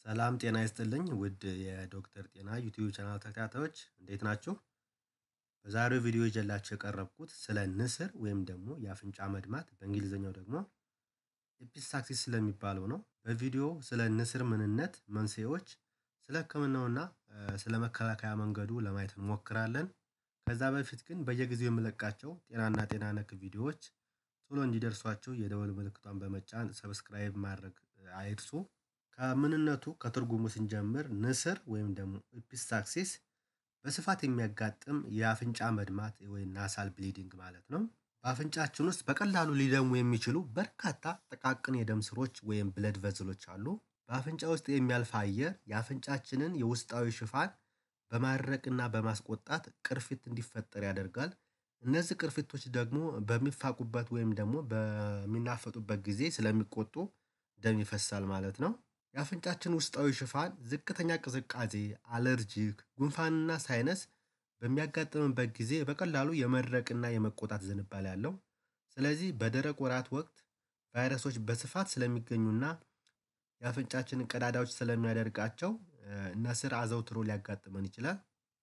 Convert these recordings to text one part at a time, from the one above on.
ሰላም ጤና ይስጥልኝ ውድ የዶክተር ጤና ዩቲዩብ ቻናል ተከታታዮች እንዴት ናችሁ? በዛሬው ቪዲዮ ይዤላችሁ የቀረብኩት ስለ ንስር ወይም ደግሞ የአፍንጫ መድማት በእንግሊዝኛው ደግሞ ኤፒስታክሲስ ስለሚባለው ነው። በቪዲዮ ስለ ንስር ምንነት፣ መንስኤዎች፣ ስለ ሕክምናውና ስለ መከላከያ መንገዱ ለማየት እንሞክራለን። ከዛ በፊት ግን በየጊዜው የምለቃቸው ጤናና ጤና ነክ ቪዲዮዎች ቶሎ እንዲደርሷቸው የደወል ምልክቷን በመጫን ሰብስክራይብ ማድረግ አይርሱ። ከምንነቱ ከትርጉሙ ስንጀምር ንስር ወይም ደግሞ ኤፒስታክሲስ በስፋት የሚያጋጥም የአፍንጫ መድማት ወይም ናሳል ብሊዲንግ ማለት ነው። በአፍንጫችን ውስጥ በቀላሉ ሊደሙ የሚችሉ በርካታ ጥቃቅን የደም ስሮች ወይም ብለድ ቨዝሎች አሉ። በአፍንጫ ውስጥ የሚያልፍ አየር የአፍንጫችንን የውስጣዊ ሽፋን በማድረቅና በማስቆጣት ቅርፊት እንዲፈጠር ያደርጋል። እነዚህ ቅርፊቶች ደግሞ በሚፋቁበት ወይም ደግሞ በሚናፈጡበት ጊዜ ስለሚቆጡ ደም ይፈሳል ማለት ነው። የአፍንጫችን ውስጣዊ ሽፋን ዝቅተኛ ቅዝቃዜ፣ አለርጂክ፣ ጉንፋንና ሳይነስ በሚያጋጥምበት ጊዜ በቀላሉ የመድረቅና የመቆጣት ዝንባሌ አለው። ስለዚህ በደረቅ ወራት ወቅት ቫይረሶች በስፋት ስለሚገኙና የአፍንጫችንን ቀዳዳዎች ስለሚያደርቃቸው ንስር አዘውትሮ ሊያጋጥመን ይችላል።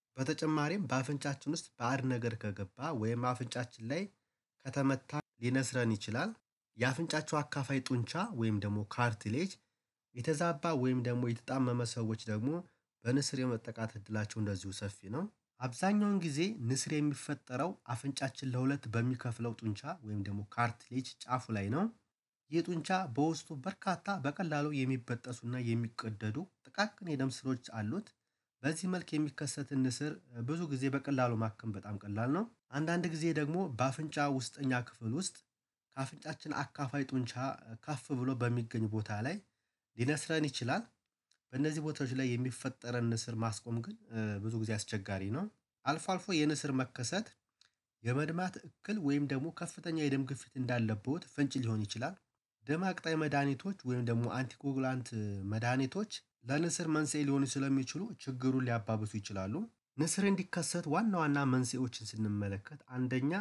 በተጨማሪም በአፍንጫችን ውስጥ ባዕድ ነገር ከገባ ወይም አፍንጫችን ላይ ከተመታ ሊነስረን ይችላል። የአፍንጫቸው አካፋይ ጡንቻ ወይም ደግሞ ካርትሌጅ የተዛባ ወይም ደግሞ የተጣመመ ሰዎች ደግሞ በንስር የመጠቃት እድላቸው እንደዚሁ ሰፊ ነው። አብዛኛውን ጊዜ ንስር የሚፈጠረው አፍንጫችን ለሁለት በሚከፍለው ጡንቻ ወይም ደግሞ ካርትሌጅ ጫፉ ላይ ነው። ይህ ጡንቻ በውስጡ በርካታ በቀላሉ የሚበጠሱና የሚቀደዱ ጥቃቅን የደም ስሮች አሉት። በዚህ መልክ የሚከሰትን ንስር ብዙ ጊዜ በቀላሉ ማከም በጣም ቀላል ነው። አንዳንድ ጊዜ ደግሞ በአፍንጫ ውስጠኛ ክፍል ውስጥ ከአፍንጫችን አካፋይ ጡንቻ ከፍ ብሎ በሚገኝ ቦታ ላይ ሊነስረን ይችላል። በእነዚህ ቦታዎች ላይ የሚፈጠረን ንስር ማስቆም ግን ብዙ ጊዜ አስቸጋሪ ነው። አልፎ አልፎ የንስር መከሰት የመድማት እክል ወይም ደግሞ ከፍተኛ የደም ግፊት እንዳለብዎት ፍንጭ ሊሆን ይችላል። ደም አቅጣይ መድኃኒቶች ወይም ደግሞ አንቲኮጉላንት መድኃኒቶች ለንስር መንስኤ ሊሆኑ ስለሚችሉ ችግሩን ሊያባብሱ ይችላሉ። ንስር እንዲከሰት ዋና ዋና መንስኤዎችን ስንመለከት አንደኛ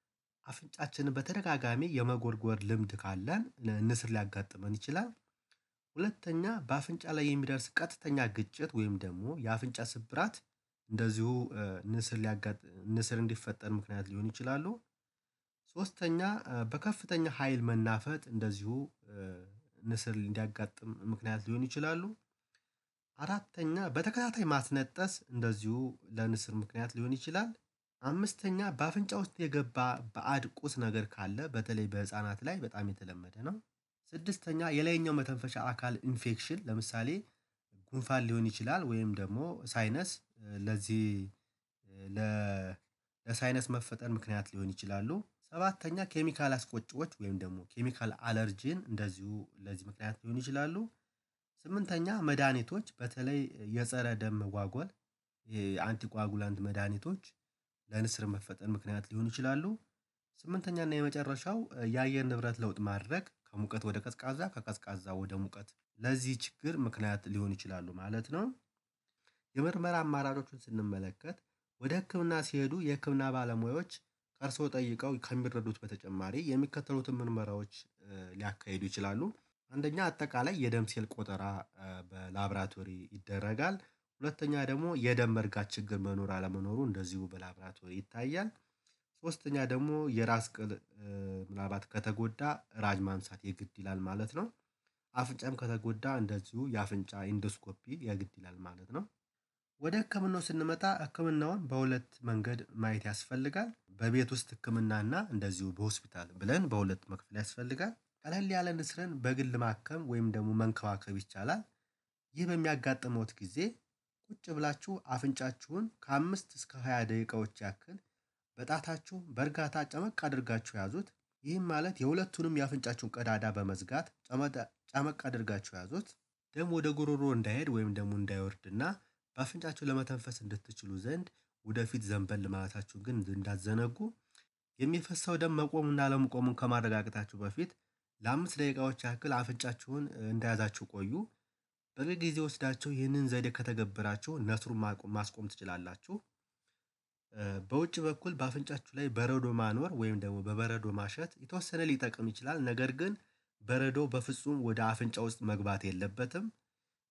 አፍንጫችንን በተደጋጋሚ የመጎርጎር ልምድ ካለን ንስር ሊያጋጥመን ይችላል። ሁለተኛ በአፍንጫ ላይ የሚደርስ ቀጥተኛ ግጭት ወይም ደግሞ የአፍንጫ ስብራት እንደዚሁ ንስር ንስር እንዲፈጠር ምክንያት ሊሆኑ ይችላሉ። ሶስተኛ በከፍተኛ ኃይል መናፈጥ እንደዚሁ ንስር እንዲያጋጥም ምክንያት ሊሆኑ ይችላሉ። አራተኛ በተከታታይ ማስነጠስ እንደዚሁ ለንስር ምክንያት ሊሆን ይችላል። አምስተኛ በአፍንጫ ውስጥ የገባ ባዕድ ቁስ ነገር ካለ በተለይ በህፃናት ላይ በጣም የተለመደ ነው። ስድስተኛ የላይኛው መተንፈሻ አካል ኢንፌክሽን ለምሳሌ ጉንፋን ሊሆን ይችላል ወይም ደግሞ ሳይነስ ለዚህ ለሳይነስ መፈጠር ምክንያት ሊሆን ይችላሉ። ሰባተኛ ኬሚካል አስቆጪዎች ወይም ደግሞ ኬሚካል አለርጂን እንደዚሁ ለዚህ ምክንያት ሊሆኑ ይችላሉ። ስምንተኛ መድኃኒቶች በተለይ የፀረ ደም መጓጎል የአንቲጓጉላንት መድኃኒቶች ለንስር መፈጠር ምክንያት ሊሆኑ ይችላሉ። ስምንተኛ እና የመጨረሻው የአየር ንብረት ለውጥ ማድረግ ከሙቀት ወደ ቀዝቃዛ ከቀዝቃዛ ወደ ሙቀት ለዚህ ችግር ምክንያት ሊሆኑ ይችላሉ ማለት ነው። የምርመራ አማራጮቹን ስንመለከት ወደ ህክምና ሲሄዱ የህክምና ባለሙያዎች ከእርስዎ ጠይቀው ከሚረዱት በተጨማሪ የሚከተሉትን ምርመራዎች ሊያካሂዱ ይችላሉ። አንደኛ አጠቃላይ የደም ሴል ቆጠራ በላብራቶሪ ይደረጋል። ሁለተኛ ደግሞ የደም መርጋት ችግር መኖር አለመኖሩ እንደዚሁ በላብራቶሪ ይታያል። ሶስተኛ ደግሞ የራስ ቅል ምናልባት ከተጎዳ ራጅ ማንሳት የግድ ይላል ማለት ነው። አፍንጫም ከተጎዳ እንደዚሁ የአፍንጫ ኢንዶስኮፒ የግድ ይላል ማለት ነው። ወደ ህክምናው ስንመጣ ህክምናውን በሁለት መንገድ ማየት ያስፈልጋል በቤት ውስጥ ህክምናና እንደዚሁ በሆስፒታል ብለን በሁለት መክፈል ያስፈልጋል። ቀለል ያለ ንስርን በግል ማከም ወይም ደግሞ መንከባከብ ይቻላል። ይህ በሚያጋጥመዎት ጊዜ ቁጭ ብላችሁ አፍንጫችሁን ከአምስት እስከ ሃያ ደቂቃዎች ያክል በጣታችሁ በእርጋታ ጨመቅ አድርጋችሁ ያዙት። ይህም ማለት የሁለቱንም የአፍንጫችሁን ቀዳዳ በመዝጋት ጨመቅ አድርጋችሁ ያዙት። ደም ወደ ጉሮሮ እንዳይሄድ ወይም ደግሞ እንዳይወርድና በአፍንጫችሁ ለመተንፈስ እንድትችሉ ዘንድ ወደፊት ዘንበል ማለታችሁን ግን እንዳትዘነጉ። የሚፈሰው ደም መቆሙና አለመቆሙን ከማረጋገጣችሁ በፊት ለአምስት ደቂቃዎች ያክል አፍንጫችሁን እንደያዛችሁ ቆዩ። በቂ ጊዜ ወስዳችሁ ይህንን ዘዴ ከተገበራችሁ ነስሩን ማስቆም ትችላላችሁ። በውጭ በኩል በአፍንጫችሁ ላይ በረዶ ማኖር ወይም ደግሞ በበረዶ ማሸት የተወሰነ ሊጠቅም ይችላል ነገር ግን በረዶ በፍጹም ወደ አፍንጫ ውስጥ መግባት የለበትም።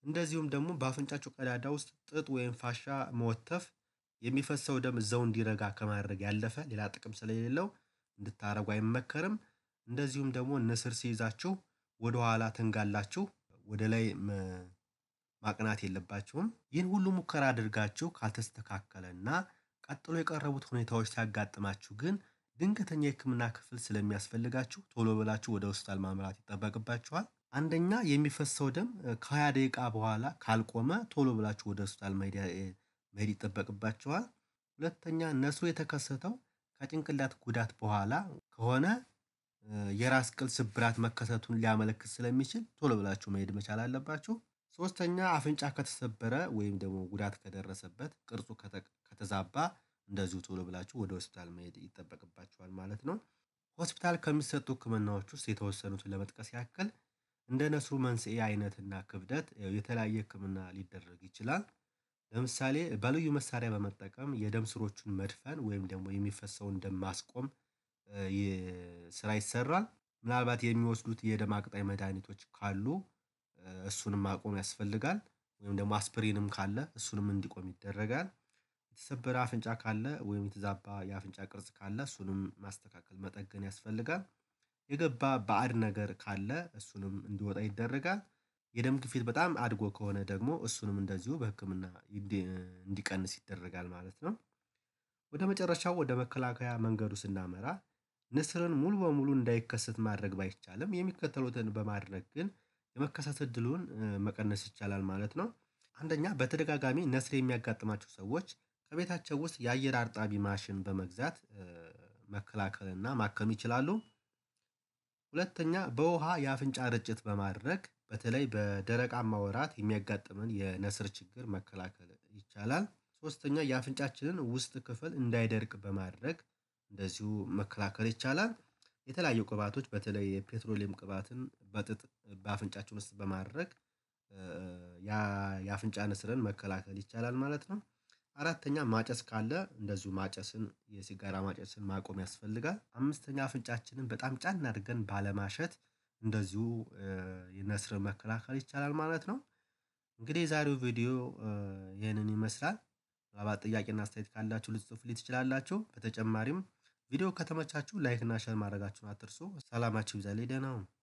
እንደዚሁም ደግሞ በአፍንጫችሁ ቀዳዳ ውስጥ ጥጥ ወይም ፋሻ መወተፍ የሚፈሰው ደም እዛው እንዲረጋ ከማድረግ ያለፈ ሌላ ጥቅም ስለሌለው እንድታረጉ አይመከርም። እንደዚሁም ደግሞ ንስር ሲይዛችሁ ወደ ኋላ ተንጋላችሁ ወደ ላይ ማቅናት የለባችሁም። ይህን ሁሉ ሙከራ አድርጋችሁ ካልተስተካከለና ቀጥሎ የቀረቡት ሁኔታዎች ሲያጋጥማችሁ ግን ድንገተኛ የህክምና ክፍል ስለሚያስፈልጋችሁ ቶሎ ብላችሁ ወደ ሆስፒታል ማምራት ይጠበቅባችኋል። አንደኛ የሚፈሰው ደም ከሃያ ደቂቃ በኋላ ካልቆመ ቶሎ ብላችሁ ወደ ሆስፒታል መሄድ ይጠበቅባችኋል። ሁለተኛ ነስሩ የተከሰተው ከጭንቅላት ጉዳት በኋላ ከሆነ የራስ ቅል ስብራት መከሰቱን ሊያመለክት ስለሚችል ቶሎ ብላችሁ መሄድ መቻል አለባችሁ። ሶስተኛ አፍንጫ ከተሰበረ ወይም ደግሞ ጉዳት ከደረሰበት ቅርጹ ከተዛባ እንደዚሁ ቶሎ ብላችሁ ወደ ሆስፒታል መሄድ ይጠበቅባችኋል ማለት ነው። ሆስፒታል ከሚሰጡ ህክምናዎች ውስጥ የተወሰኑትን ለመጥቀስ ያክል እንደ ነስሩ መንስኤ አይነትና ክብደት የተለያየ ህክምና ሊደረግ ይችላል። ለምሳሌ በልዩ መሳሪያ በመጠቀም የደም ስሮቹን መድፈን ወይም ደግሞ የሚፈሰውን ደም ማስቆም ስራ ይሰራል። ምናልባት የሚወስዱት የደም አቅጣይ መድኃኒቶች ካሉ እሱንም ማቆም ያስፈልጋል። ወይም ደግሞ አስፕሪንም ካለ እሱንም እንዲቆም ይደረጋል። የተሰበረ አፍንጫ ካለ ወይም የተዛባ የአፍንጫ ቅርጽ ካለ እሱንም ማስተካከል መጠገን ያስፈልጋል። የገባ ባዕድ ነገር ካለ እሱንም እንዲወጣ ይደረጋል። የደም ግፊት በጣም አድጎ ከሆነ ደግሞ እሱንም እንደዚሁ በህክምና እንዲቀንስ ይደረጋል ማለት ነው። ወደ መጨረሻው ወደ መከላከያ መንገዱ ስናመራ ንስርን ሙሉ በሙሉ እንዳይከሰት ማድረግ ባይቻልም የሚከተሉትን በማድረግ ግን የመከሰት እድሉን መቀነስ ይቻላል ማለት ነው። አንደኛ በተደጋጋሚ ነስር የሚያጋጥማቸው ሰዎች ከቤታቸው ውስጥ የአየር አርጣቢ ማሽን በመግዛት መከላከል እና ማከም ይችላሉ። ሁለተኛ በውሃ የአፍንጫ ርጭት በማድረግ በተለይ በደረቃማ ወራት የሚያጋጥመን የነስር ችግር መከላከል ይቻላል። ሶስተኛ የአፍንጫችንን ውስጥ ክፍል እንዳይደርቅ በማድረግ እንደዚሁ መከላከል ይቻላል። የተለያዩ ቅባቶች በተለይ የፔትሮሊየም ቅባትን በጥጥ በአፍንጫችን ውስጥ በማድረግ የአፍንጫ ንስርን መከላከል ይቻላል ማለት ነው። አራተኛ ማጨስ ካለ እንደዚሁ ማጨስን የሲጋራ ማጨስን ማቆም ያስፈልጋል። አምስተኛ አፍንጫችንን በጣም ጫን አድርገን ባለማሸት እንደዚሁ የነስርን መከላከል ይቻላል ማለት ነው። እንግዲህ የዛሬው ቪዲዮ ይህንን ይመስላል። ምናልባት ጥያቄና አስተያየት ካላችሁ ልትጽፉልኝ ትችላላችሁ። በተጨማሪም ቪዲዮ ከተመቻችሁ ላይክ እና ሼር ማድረጋችሁን አትርሱ። ሰላማችሁ ይብዛልኝ ደህና ሁኑ